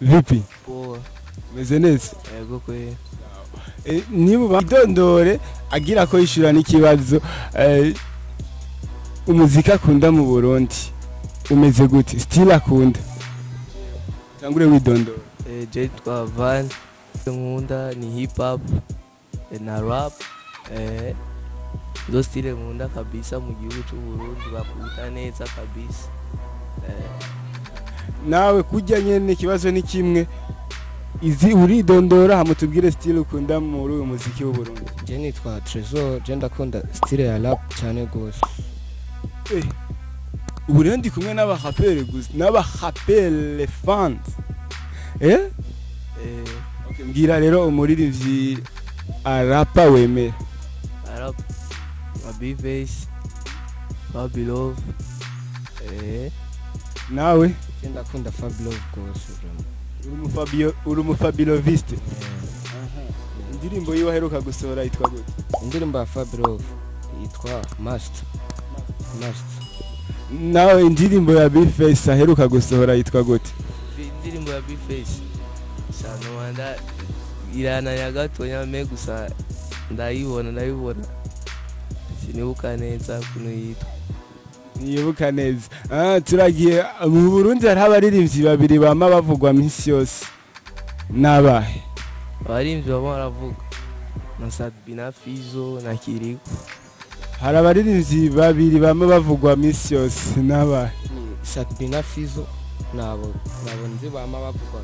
vipi poa umeze neza yego kweli Eh, niba idondore agira ko yishyura n'ikibazo eh, umuziki akunda mu burundi umeze gute sitile akunda tangure widondora Eh, je twa van nkunda ni hip hop eh, na rap eh ndo stile nkunda kabisa mu gihugu cy'u Burundi bakubita neza kabisa eh, nawe kujya nyene ikibazo ni kimwe izi uridondora hamutubwire sitile ukunda muri uyu muziki w'uburundi je nitwa Trezor je ndakunda style ya rap cyane gose Eh, ubu rero ndi kumwe n'abarapere gusa n'abarapere fans eh eh, Okay, mbwira rero umuririmbyi arapa wemera rap ma Bface Babilove eh nawe je ndakunda Fabio gose vraiment uri umufabio uri umufabiloviste Eh, indirimbo yiwe aheruka gusohora yitwa gute indirimbo ya Fabio yitwa Master Master nawe indirimbo ya bface aheruka gusohora yitwa gute indirimbo ya Bface shano wanda irananya gatonya me gusa ndayibona ndayibona sinibuka neza kuno yitwa nibuka neza ah, turagiye mu burundi hariho abaririmbyi babiri bama bavugwa minsi yose nabahe abarimvyi baba baravuga na Sadbi na Fizo na Kiriko hari abaririmbyi babiri bama bavugwa minsi yose nabahe ni Sadbi na Fizo nabo nabo nzi bama bavuga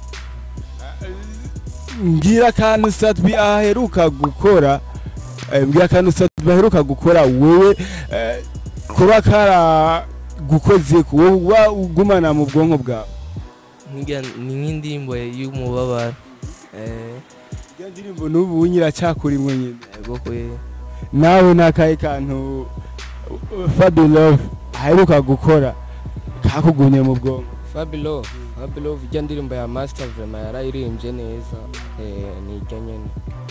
mbwira akantu satbi aheruka gukora eh, mbwira akantu satbi aheruka gukora wewe eh, kuba kara gukoze ku wowe uba ugumana mu bwonko bwawe Nk'irya- ni nk'indirimbo y'umubabaro eh iyo ndirimbo n'ubu nyiracyakurimwe nyine yego kwe nawe n'akahe kantu fabi love aheruka gukora kakugumye mu bwonko Fabio Fabio ijya ndirimbo ya Master vraiment yarayirimbye neza eh ni ijya nyene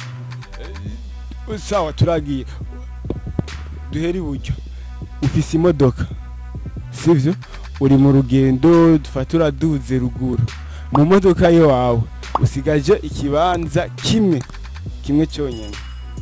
sawa turagiye duhere iburyo ufise imodoka sivyo uri mu rugendo dufata uraduze ruguru mu modoka yo wawe usigaje ikibanza kimwe kimwe cyonyine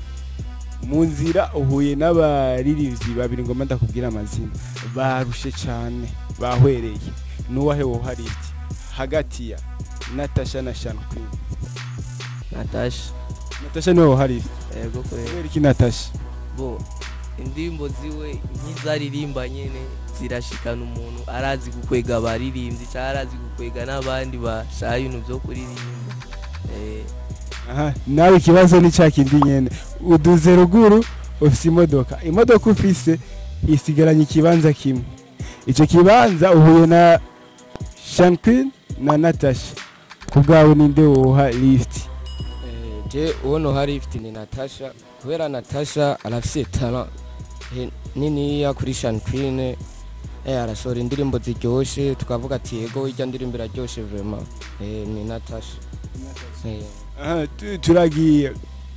mu nzira uhuye n'abaririmbyi babiri ngoma ndakubwira amazina barushe cyane bahwereye n'uwahe wohari iki hagati ya natasha na shana queen Natasha natasha niwe wohari iki yego kwe kubera iki natasha bo indirimbo ziwe nk'izaririmba nyene zirashikana umuntu arazi gukwega abaririmbyi cyangwa arazi gukwega n'abandi bashaka ibintu byo kuririmba eh aha nawe ikibazo ni cya kindi nyene uduze ruguru ufise imodoka imodoka ufise isigaranye ikibanza kimwe icyo kibanza uhuye na shanquin na natasha ku bwawe ninde woha lift Eh, je uwo nohari ifite ni Natasha kubera Natasha arafise talent eh, niniya kuri Sean Queen eh arasohora indirimbo ziryoshe tukavuga ati yego ijya ndirimbo iraryoshe vraiment eh ni Natasha eh aha tu- turagiye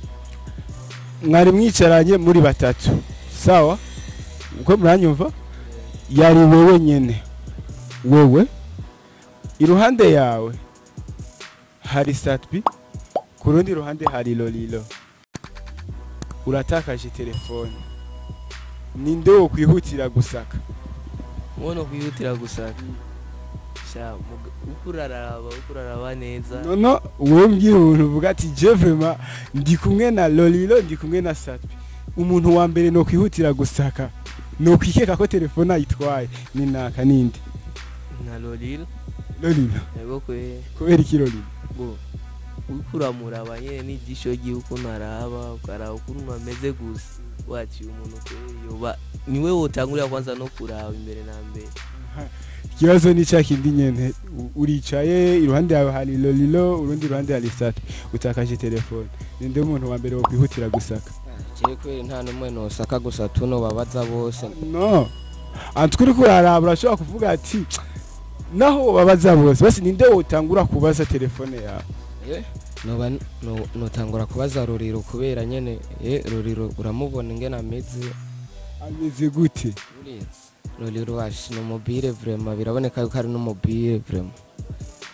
mwari mwicaranye muri batatu sawa uko muranyumva yari wewe nyene wewe iruhande yawe hari satbi ku rundi ruhande hari lolilo uratakaje telefone ninde wo kwihutira gusaka muno kwihutira gusaka sha muga- uko uraraba uko uraraba neza nono wowe mbwira umuntu uvuga ati je vraiment ndi kumwe na lolilo ndi kumwe na satbi umuntu wa mbere no kwihutira gusaka no kwikeka ko telefone ayitwaye ni naka ninde na lolilo lolilo yego kwe kubera iki lolilo bo uriko uramuraba nyene n'ijisho ryiwe ukuntu araba ukaraba ukuntu ameze gusa waciye umuntu kweri yoba niwe wotangurira kwanza no kuraba imbere na mbere ikibazo ni cya kindi nyene U- uricaye iruhande yawe hari lolilo urundi ruhande hari satbi utakaje telefone ninde umuntu wa mbere wo kwihutira gusaka je kweri nta numwe nosaka gusa tuno babaza bose no antwe uriko uraraba urashobora kuvuga ati naho babaza bose basi ninde wotangura kubaza telefone yawe eh noba no- notangura kubaza Ruriro kubera nyene eh Ruriro uramubona ingene ameze ameze gute Ruriro washi no mobile vraiment biraboneka yuko ari no mobile vraiment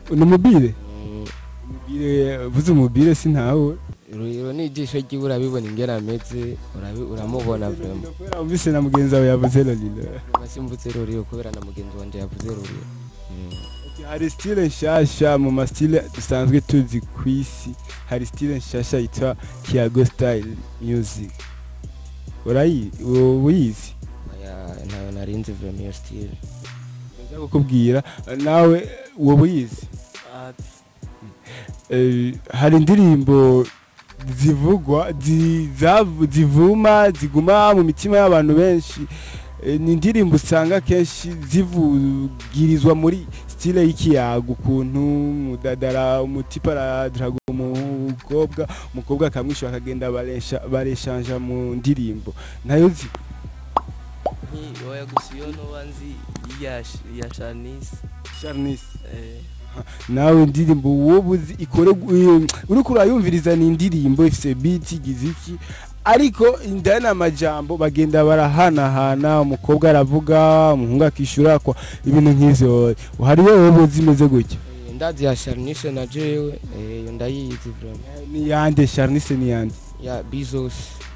ni umubire Mm, umubire vuze umubire sintawe rero n'ijisho ryiwe urabibona ingene ameze urabi- uramubona vrema kubera wumvise na mugenzi wawe yavuze lolilo simvutse ruriyo kubera na mugenzi wanje yavuze ruriyo Mm. hari stile nshasha mu mastile dusanzwe tuzi ku isi hari stile nshasha yitwa kiago style music urayi uba uyizi Oya, ntayo narinzi vrema iyo stile ndaza kukubwira nawe wowe uyizi Ati, Eh, hari indirimbo zivugwa zi- zavu- zivuma ziguma mu mitima y'abantu benshi Eh, ni indirimbo usanga kenshi zivugirizwa muri stile y'ikiyago ukuntu mudadara umutipa aradaraga umukobwa umukobwa akamwishyura akagenda baresha- bareshanja mu ndirimbo nayo zi nki oya gusa iyo noba nzi iya Sh- iya shanisi Charnis eh, nawe indirimbo wowe uzi ikore uriko urayumviriza ni indirimbo ifise beat igize iki ariko indani amajambo bagenda barahanahana umukobwa aravuga umuhungu akishura kwa ibintu nk'ivyo hariyo wowe zimeze gutya Eh, ndazi ya sharnishe na jewe eh, iyo ndayizi vrema ni yande Charnice ni yande ya bizos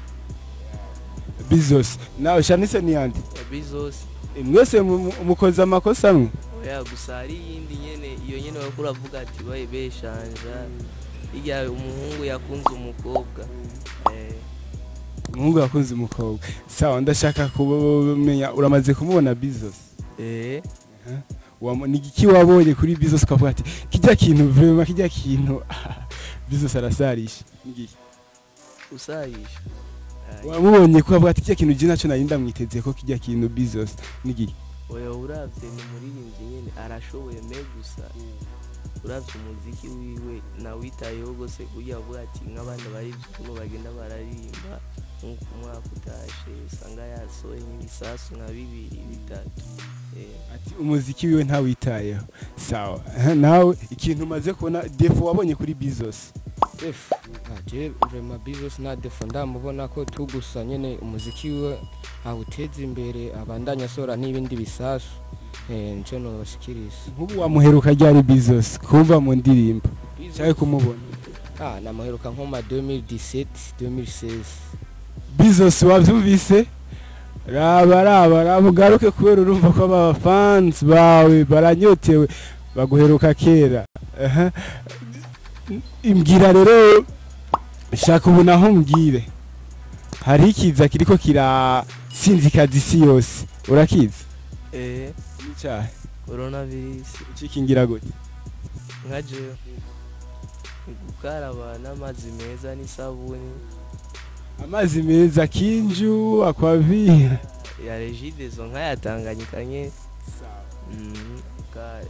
Bezos nawe Charnice ni yande ya bizos Eh, mwese mu- mu- mukoze amakosa amwe oya gusa hari iyindi nyene iyo nyene bariko uravuga ati baye beshanja irya umuhungu yakunze umukobwa eh, umuhungu yakunze umukobwa sawa ndashaka kumenya uramaze kumubona Bezos eh, Wamo- ni iki wabonye kuri Bezos ukavuga ati kijya kintu vraiment kijya kintu Bezos arasarisha Ni igiki? usayisha Ay, wamubonye ko avuga ati kijya kintu je naco nari ndamwiteze ko kijya kintu Bezos nigiki oya uravye ni umuririmbyi nyene arashoboye me gusa uravye umuziki wiwe nawitayeho gose kugira avuga ati nk'abandi barivye ukuntu bagenda bararirimba nk'uko umwaka utashe usanga yasohoye nk'ibisasu nka bibiri bitatu eh, ati umuziki wiwe ntawitayeho sawa Aha, nawe ikintu umaze kubona defo wabonye kuri Bezos def je vrema bizos na defo ndamubona ko tugusa nyene umuziki we awuteza imbere abandanya asora n'ibindi bisasu eh, nico nobashikiriza nk'ubu wamuheruka ryari Bezos kumva mu ndirimbo cyangwa kumubona ah namuheruka nko ma 2017 2016 Bezos wavyumvise raba raba raba ugaruke kubera urumva ko aba fans bawe baranyotewe baguheruka kera Aha. imbwira rero shaka ubu naho mbwire hari ikiza kiriko kirasinzikaza isi yose urakizi eh, n'icyaha coronavirus ucikingira gute nka jewe ni gukaraba n'amazi meza n'isabuni amazi meza kinju akwavira ya regidezo nk'ayatanganyika nye mm, uka-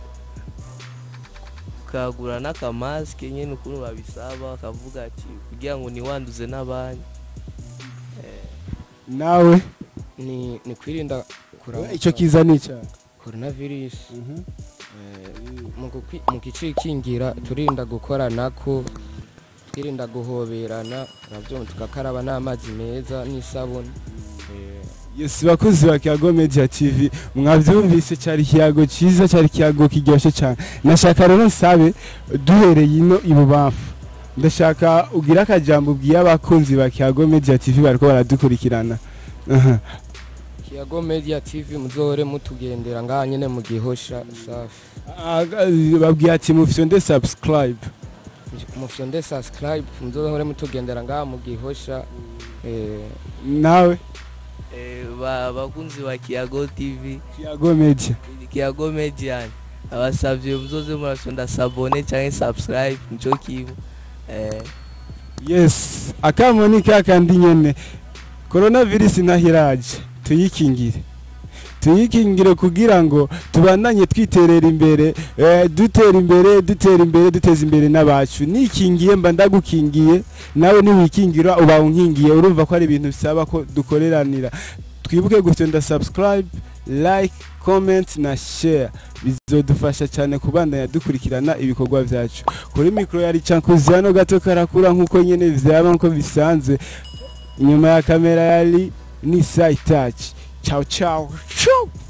ukagura n'akamasike nyene ukuntu babisaba bakavuga ati kugira ngo niwanduze n'abandi Eh, nawe ni ni kwirinda kuraba icyo kiza ni icyaha coronavirus eh, mu gukwi- mu gicikingira turinda gukoranako twirinda guhoberana navyo tugakaraba n'amazi meza n'isabuni eh, Yes, bakozi ba Kiyago Media TV mwavyumvise cyari kiyago ciza cyari kiyago kiryoshe cyane nashaka rero nsabe duhereye ino ibubamfu ndashaka ugira akajambo ubwiye abakunzi ba Kiyago Media TV bariko baradukurikirana Aha. kiyago media tv muzohore mutugendera ngaha nyene mu gihosha safi Aga- babwiye ati mufyonde subscribe mufyonde subscribe muzohore mutugendera ngaha mu gihosha eh, nawe eh, ba- bakunzi ba kiyago tv Kiyago Media kiyago median abasavye muzoze murasonda sabone canke subscribe nico kimwe eh, yes akamo ni kakandi nyene coronavirus ntahiraje tuyikingire tuyikingire kugira ngo tubandanye twiterera imbere eh, dutera imbere dutera imbere duteza imbere n'abacu nikingiye mba ndagukingiye nawe niwikingira uba unkingiye urumva ko ari ibintu bisaba ko dukoreranira twibuke gufyonda subscribe like comment na share bizodufasha cyane kubandanya dukurikirana ibikorwa byacu kuri mikoro yari cankuzi hano gato karakura nk'uko nyene vyaba nko bisanzwe inyuma ya kamera yari ni sai touch ciao ciao ciao